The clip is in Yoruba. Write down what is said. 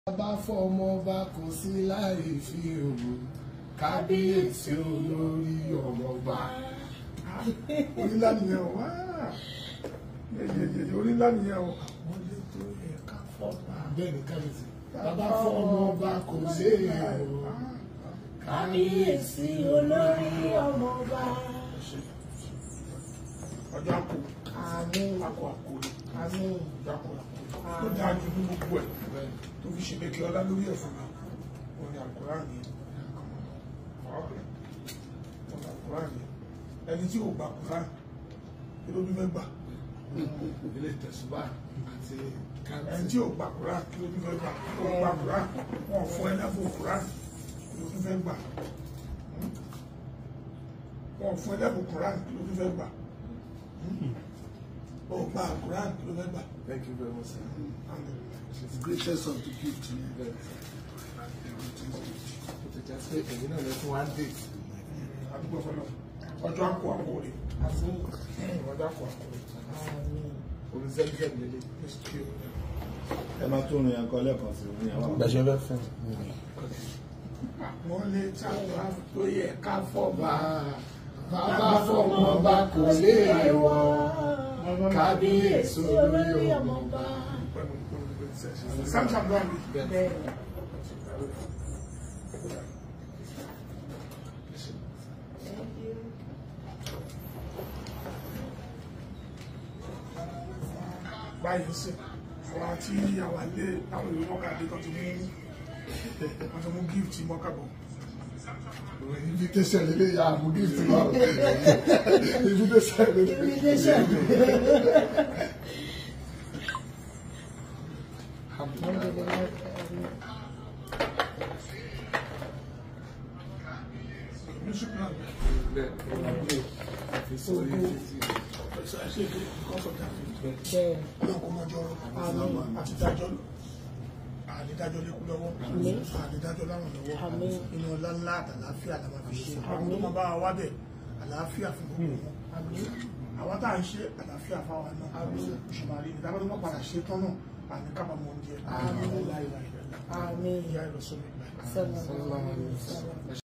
bá fọmọ bá kò sí láì fi òwò kábíyèsí olórí ọmọọba. orí ńlá nìyẹn o wá yẹyẹyẹ orí ńlá nìyẹn o àwọn ilé tó yẹ ká fọba. bẹ́ẹ̀ ni kábíyèsí bàbá fọmọ bá kò sí òwò kábíyèsí olórí ọmọọba. ọjọ́ àpò àmín àpò àpò àmín ọjọ́ àpò àpò ó dáa ju ní gbogbo ẹ̀ tó fi ṣe lékè ọlá lórí ẹ̀ fún mi òun ni àkùrá ni ọ̀rẹ́ òun ni àkùrá ni ẹni tí ò gbà kùrá kí ló bí fẹ́ gbà ilé ìtẹ̀sùbá àti ẹni kábíyèsí. tí ò gbà kùrá kí ló bí fẹ́ gbà kí ló gbà kùrá wọn fún ẹ lẹ́bùn kùrá kí ló bí fẹ́ gbà wọn fún ẹ lẹ́bùn kùrá kí ló bí fẹ́ gbà ó gbà kùrá kí ló fẹ́ gbà. Thank you very much, sir. Alhamdulillah. The greatest of the gift ni. Ó ti já sí ẹ̀yin náà lọ fún one day. àdúgbò fọlọ ọjọ́ àpò àpò rẹ̀ àmín ọjọ́ àpò àpò rẹ̀ àmín. Orí zẹ́gẹ́m lélẹ̀. ẹ máa tún rìn ẹ̀kọ́ lẹ́ẹ̀kan sí ní àwọn gbẹ̀ṣẹ̀ fẹ́ fẹ́. wọ́n lè tàbá tó yẹ ká Bá bàbá fọmọ bá kò lè wọ kábíyèsí olórí ọmọọba. samsam ló wà ní. bẹ́ẹ̀ thank you. báyìí sí àwọn àti àwọn ilé àwọn ìlú mọ́kàdé tó ti mú wọ́n ti mú gift mọ́kàbọ̀ Invitation lélẹ̀ yà mú gift lọ. Invitation lélẹ̀. invitation. Alhamdulillah. Alhamdulillah, àmín. ní ṣùgbọ́n Bẹ́ẹ̀ ni fi sórí títí. ọ̀sẹ̀ àṣẹ ìgbé because of that bẹ́ẹ̀ náà kó mọ́jọ́ àti dájọ́ àdídájọ́ lékú lọ́wọ́ Àmín. àdídájọ́ láwọn lọ́wọ́ Àmín. inú ọlá ńlá àtàláfíà la máa fi ṣe àwọn tó máa bá wa wá bẹ̀ àlàáfíà fún gbogbo wọn àwọn tá à ń ṣe àlàáfíà fáwọn náà ṣùgbọ́n ìdájọ́ tó máa padà ṣe tán náà àní kábàámọ̀ oúnjẹ Àmín. láìláìláì àmín ìyá ìrọ̀sọ́lẹ̀ ìgbà sallallahu alaihi wasallam.